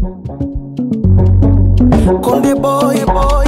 Konde boy boy,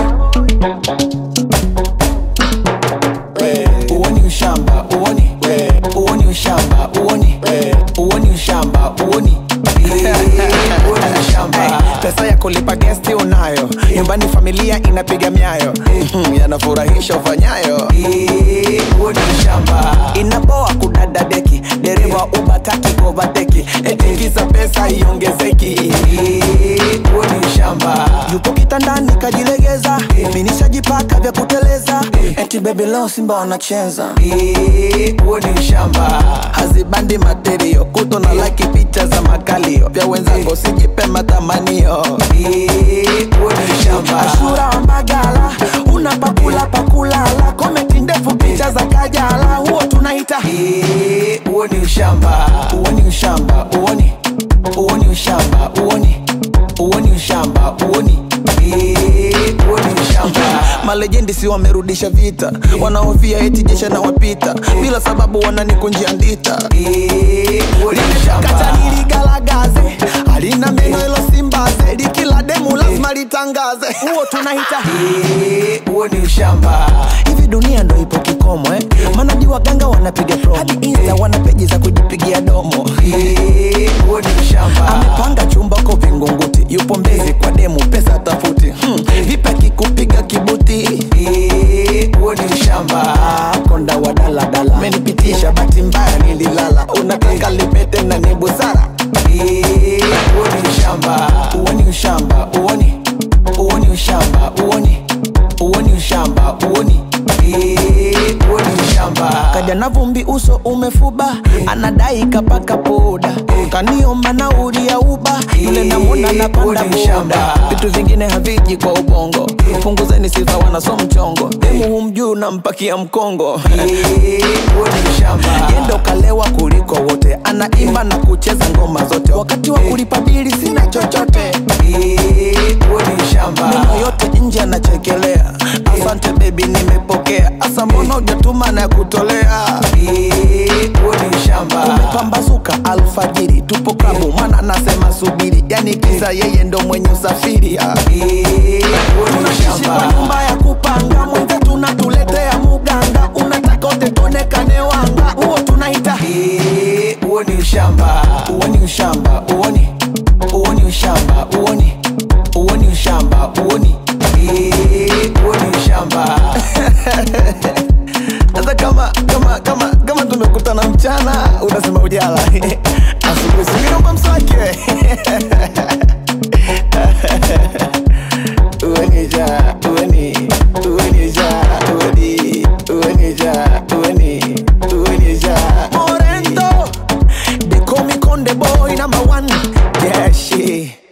uoni ushamba uoni, uoni ushamba uoni, uoni ushamba uoni uoni ushamba. Pesa ya kulipa gesti unayo, nyumbani familia inapiga miayo, Mhm, yanafurahisha ufanyayo. Uoni ushamba, inapoa kudada deki, dereva ubataki kovateki, etikiza pesa iongezeki. Uoni ushamba, yupo kitandani kajilegeza, minishajipaka vya kuteleza, eti baby leo Simba wanacheza. Uoni ushamba, hazibandi materio, kuto na like picha za makalio, vya wenzangu sijipe matamanio. Uoni ushamba, Ashura wa Mbagala, una pakula pakulala, komenti ndefu picha za Kajala, huo tunaita uoni ushamba, uoni ushamba, uoni uoni ushamba, uoni uoni ushamba, uoni uoni ushamba. Malejendi si wamerudisha vita, wanaofia eti jesha na wapita, bila sababu wananikunjia ndita. Kata niligalagaze, halina meno ilo simbaze, likila demu lazima litangaze, huo tunaita huo ni ushamba. Hivi dunia ndo ipo kikomo eh? Manaji waganga wanapiga promo, hadi insta wana peji za kujipigia domo. Huo ni ushamba. Amepanga chumba ko Vingunguti, yupo Mbezi kwa demu, pesa tafuti. Hmm. Vipi akikupiga kibuti? Huo ni ushamba. Konda wa daladala, menipitisha bahati mbaya nililala, unataka lipete na ni busara. Huo ni ushamba, uoni ushamba, uoni uoni ushamba, uoni uoni ushamba, uoni uoni ushamba. Kaja na vumbi uso umefuba, anadai kapaka poda, kaniomba nauli ya uba, yule namwona napanda boda. Vitu vingine haviji kwa ubongo, punguzeni sifa wanaso mchongo, demu humjuu nampakia mkongo. Yendo kalewa kuliko wote, anaimba na kucheza ngoma zote, wakati wa kulipa bili sina chochote. Meno yote nje anachekelea, asante baby, nimepokea. Asa mbona hujatuma na kutolea? Umepambazuka alfajiri, tupo klabu, mana nasema subiri, yani kisa yeye ndo mwenye usafiri. ah. Tunaishi kwa nyumba ya kupanga, mwenze tunatuletea muganga, unataka utetonekane wanga, huo tunaita huo ni ushamba, uoni ushamba, uoni uoni ushamba, uoni uoni ushamba, uoni uoni ushamba. Sasa kama kama kama kama tumekutana mchana, unasema ujala asubuhi, singiomba mswaki uenija ueni uenija ueni uenija ueni uenija Morento they call me Conde boy number one yeah shit